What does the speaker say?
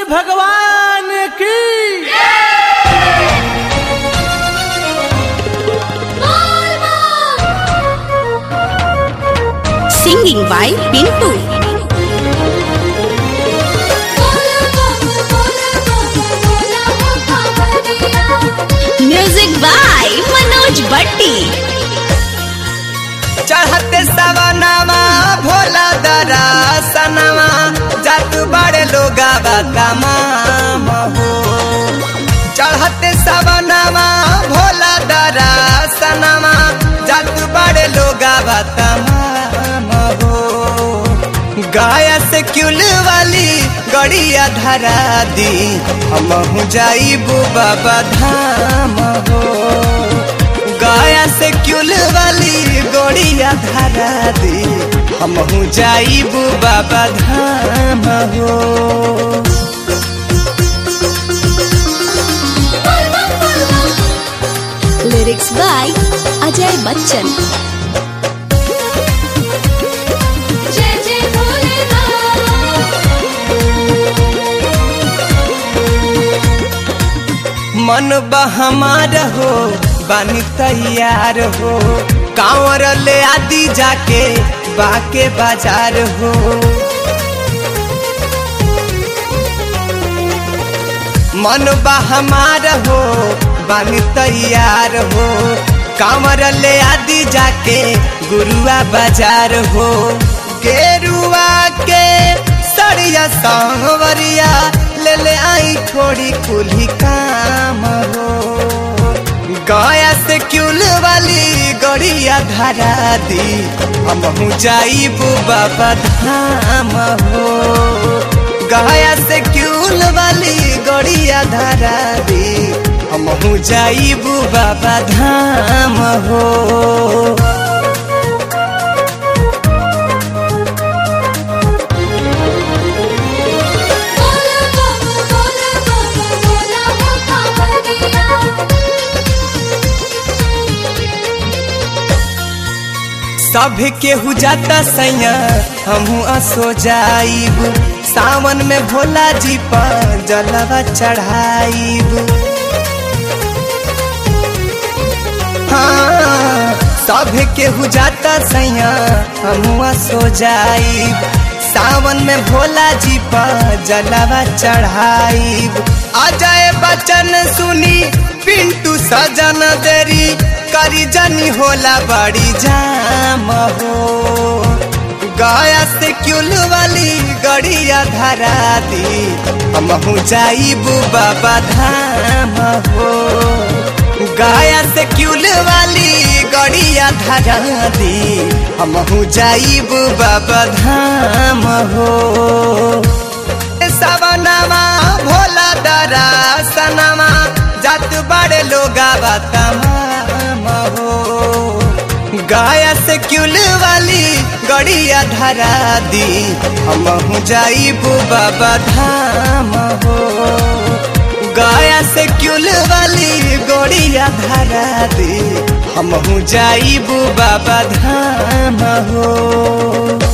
भगवान की Singing by Pintu. Music by Manoj Bhatti. चढ़ते सवनवा भोला दरा सनवा जात बड़े लोग तमाम हो चढ़ते सवनवा भोला दरा सनवा जात बड़े लोग तमाम हो गाया से क्यूल वाली गड़िया धरा दी हम जाइबू बाबा धाम हो गाया से क्यूल वाली गोड़िया धरा दी हमहू जाइबू बाबा धाम हो Lyrics by Ajay Bachchan. जय जय मन बहमार हो बानी तैयार हो कांवर ले आदि जाके बाके बाजार हो मन बहमार हो बानी तैयार हो कांवर ले आदि जाके गुरुआ बाजार हो गेरुआ के सड़िया सांवरिया ले ले आई थोड़ी कुली काम हो गया से क्यूल वाली गड़िया धरा दी हम जाइबू बाबा धाम हो गया से क्यूल वाली गड़िया धरा दी हम जाइबू बाबा धाम हो सब केहू जाता सैया हमहू असो जाइब सावन में भोला जी पर जलवा चढ़ाइब हाँ सब केहू जाता सैया हमहू असो जाइब सावन में भोला जी पर जलवा चढ़ाइब अजय बचन सुनी पिंटू सजन देरी करी जनी होला बड़ी जाम हो गया से क्यूल वाली गड़िया धरा दी हमहू जाइबू बाबा धाम हो गया से क्यूल वाली गड़िया धरा दी हमहू जाइबू बाबा धाम हो सवनमा भोला दरा सनमा जात बड़े लोग तमाम हो गाया से क्यूल वाली गड़िया धरा दी हम जाइबू बाबा धाम हो गाया से क्यूल वाली गड़िया धरा दी हम जाइबू बाबा धाम हो